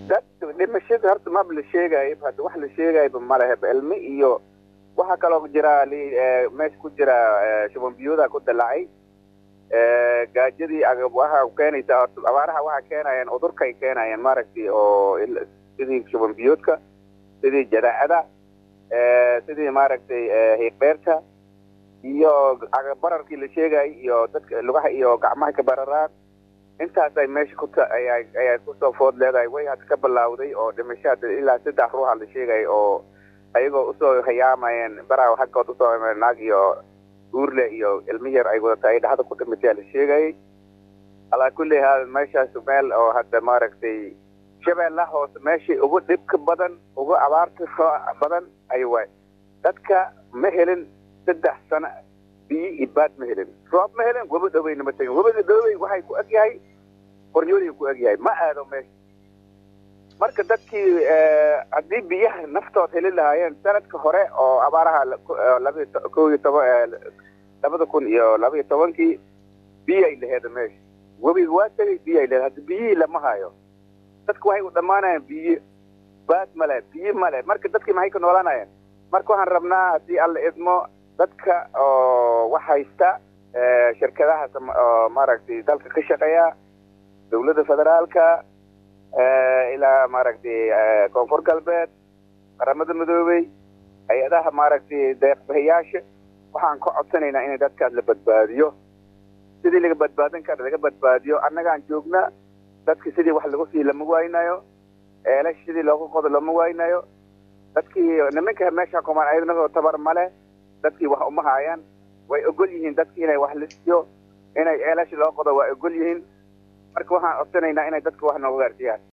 dad dhimashada horta maba la sheegaayo hadda wax la sheegayba maleheba ilmi iyo waxaa kaloo jira meesha ku jira shuban biyooda ku dalacay gaajadii waxa keenaysa horta abaaraha waxaa keenayaan udurkay keenayaan maaragtay oo sidii shuban biyoodka sidii jadaacada sidii maaragtay hiiqbeerta iyo bararkii la sheegayay iyo dadka lugaha iyo gacmaha ka bararaan intaasay meesha kuta ayaa kusoo food leedahay way hadda ka bilaawday oo dhimasho hadda ilaa saddex ruuxa la sheegay oo ayagoo usoo hayaamayeen baraa xaggood usoo naag iyo uurle iyo ilmi yar ay wadatay ay dhexda ku dhimatay la sheegayay alaa kulli haal meeshaas meel oo hadda maaragtay shabeella hoose meeshii ugu dhibka badan ugu abaarta badan ay waay dadka ma helin saddex sano biyo iyo baad ma helin roob ma helin webi dhoweyna ma tegin webida dhowey waxay ku eg yahay qoryooliga ku eg yahay ma aado meesha marka dadkii haddii biyaha naftood heli lahaayeen sanadka hore oo abaaraha labi ko iyo toban labada kun iyo laba iyo tobankii biyay laheeda meesha webiga waa tegay biyay laheed hadda biyihii lama hayo dadku waxay u dhammaanayaan biyo baad male biyo male marka dadkii maxay ka noolanayaan marka waxaan rabnaa haddii alla idmo dadka oo wax haysta shirkadaha oo maaragtay dalka ka shaqeeya dawladda federaalka ilaa maaragtay koonfur galbeed qaramada midoobey hay-adaha maaragtay deeqbixiyaasha waxaan ka codsanaynaa in dadkaas la badbaadiyo sidii laga badbaadin kara laga badbaadiyo annagaan joogna dadki sidii wax lagu sii lama waynayo eelash sidii loogu qodo lama waynayo dadkii nimanka meesha kumaan ayadnagoo tabar male dadkii wax uma haayaan way ogol yihiin dadkii inay wax lisiyo inay ceelash loo qodo waa ogol yihiin marka waxaan codsanaynaa inay dadka wax nooga gaarsiiyaan